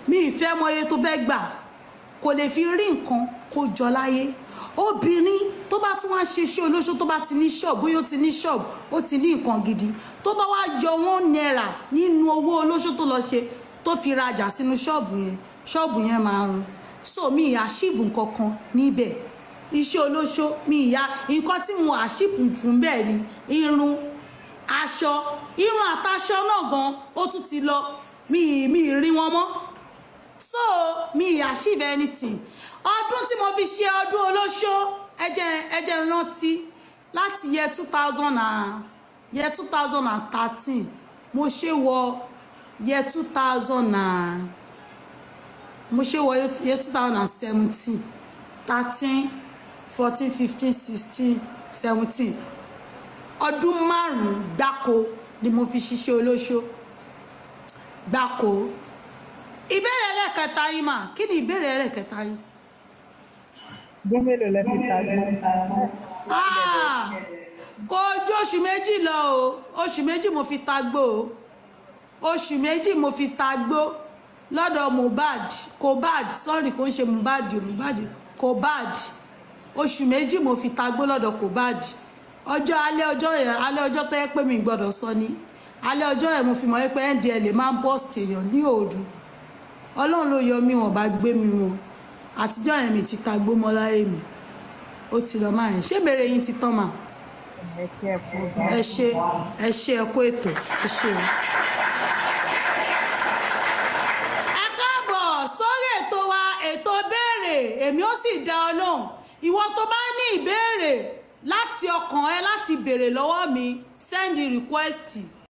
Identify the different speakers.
Speaker 1: mi ìfẹ́ mọ iye tó fẹ́ gbà kò lè fi rí nǹkan kó jọ láyé obìnrin tó bá tún wá ṣe iṣẹ́ olóṣó tó bá ti ní ṣọ́ọ̀bù bóyá ó ti ní ṣọ́ọ̀bù ó ti ní nǹkan gidi tó bá wá yọ wọ́n náírà nínú owó olóṣó tó lọ ṣe tó fi rajà sínú ṣọ́ọ̀bù yẹn ṣọ́ọ̀bù yẹn máa run so mi ìyá ṣíìbù kankan níbẹ̀ iṣẹ́ olóṣó mi ìyá nǹkan tí mo àṣìpù fún bẹ́ẹ̀ ni irun aṣọ irun àtàṣọ náà gan ó tún ti lọ mi mi rí wọn mọ́ so mi achieve anything ọdún tí mo fi ṣe ọdún olóṣó ẹjẹ ẹjẹ rántí láti yẹ two thousand and yẹ two thousand and thirteen mo ṣe wọ yẹ two thousand and mo ṣe wọ yẹ two thousand and seventeen thirteen fourteen fifteen sixteen seventeen ọdún márùn-ún gbáko ni mo fi ṣiṣẹ́ olóṣó gbáko ìbéèrè ẹlẹ́kẹta yìí mà kí ni ìbéèrè ẹlẹ́kẹta yìí.
Speaker 2: ọdún mélòó lẹ fi ta gbọ́.
Speaker 1: Ah, kò ju oṣù méjì lọ o oṣù méjì mo fi ta gbó o oṣù méjì mo fi ta gbó lọ́dọ̀ mohbad kobad sorry kò ń ṣe mohbad o mohbad kobad oṣù méjì mo fi ta gbó lọ́dọ̀ kobad ọjọ́ alẹ́ ọjọ́ yẹn alẹ́ ọjọ́ tó yẹ pé mi gbọ́dọ̀ sọ ni alẹ́ ọjọ́ yẹn mo fi mọ̀ pé ndl máa ń bọ́ọ̀sì èèyàn ní òòdù ọlọ́run ló yọ mí wọn bá gbé mi wọn àtijọ́ yẹn mi ti ta gbó mọ́ láyé mi ó ti lọ máa yẹn ṣé ìbéèrè yín ti tán mà
Speaker 2: ẹ ṣe ẹ kú
Speaker 1: ẹ ṣe ẹ ṣe ẹ kú ètò ẹ ṣe o. ẹ káàbọ̀ sórí ètò wa ètò béèrè èmi ó sì dá ọ lóhùn ìwọ tó bá ní ìbéèrè láti ọkàn ẹ láti béèrè lọ́wọ́ mi send request